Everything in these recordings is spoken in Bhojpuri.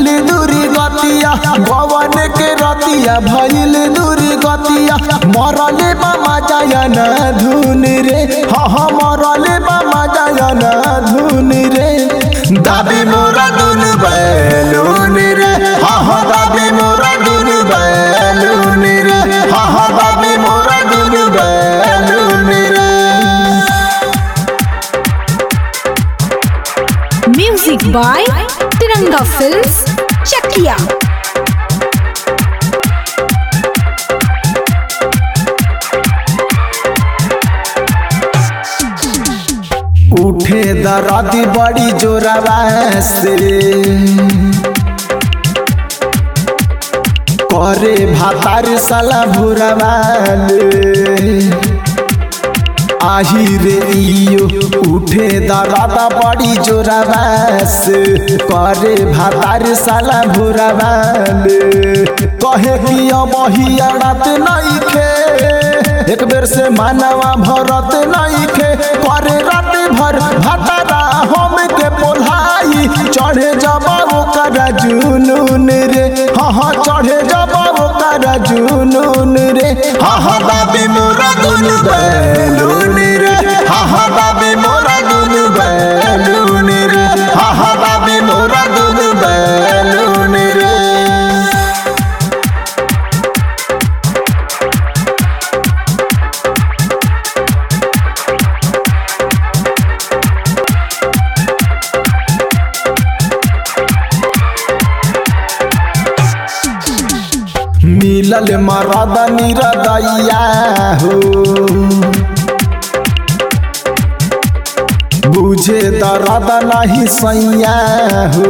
दूरी गतिया गवन के रतिया भइल दूरी गतिया मरले बामा जायन धुन रे हा हा मरले बामा जायन धुन रे दाबी मोरा दुन बैलून रे हा हा दाबी मोरा दुन बैलून रे हा हा दाबी मोरा दुन बैलून रे Music by Tiranga Films, Chakia. उठे दरदी बड़ी जोरवा से करे भातार साला भुरवाले आही रे इयो उठे दरदा बड़ी जोरवा से करे भातार साला भुरवाले कहे कि अब ही अड़त नहीं खे एक बेर से मानवा भरत नहीं खे करे रात भर भतरा हम के पोल्हाई चढ़े जब ओकर जुनून रे हाँ हाँ चढ़े जब ओकर जुनून रे हाँ हाँ बाबी मोरा दुन बैलून रे हाँ हाँ बाबी मोरा दुन बैलून रे हाँ हाँ बाबी मोरा दुन बैलून रे मिलल मरद निरदैया हो बुझे दर्द नहीं सैया हो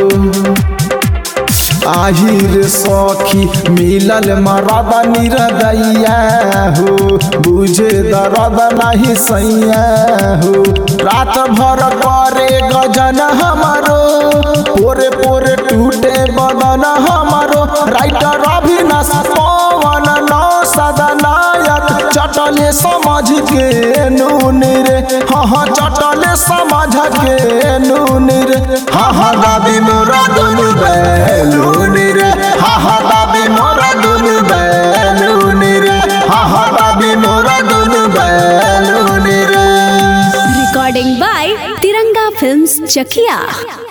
आहिर सखी मिलल मरद निरदैया हो बुझे दर्द नहीं सैया हो रात भर करे गजन हमारो पोरे पोरे टूटे बदन हमारो राइटर अभिनाश पवन नौ सदनायक चटले समझ के नून रे हाँ हाँ चटले समझ के नून रे हाँ हाँ दाबी मोरा दुन बैलून रे हाँ हाँ दाबी मोरा दुन बैलून रे हाँ हाँ दाबी मोरा दुन बैलून रे Recording by Tiranga Films, Chakia.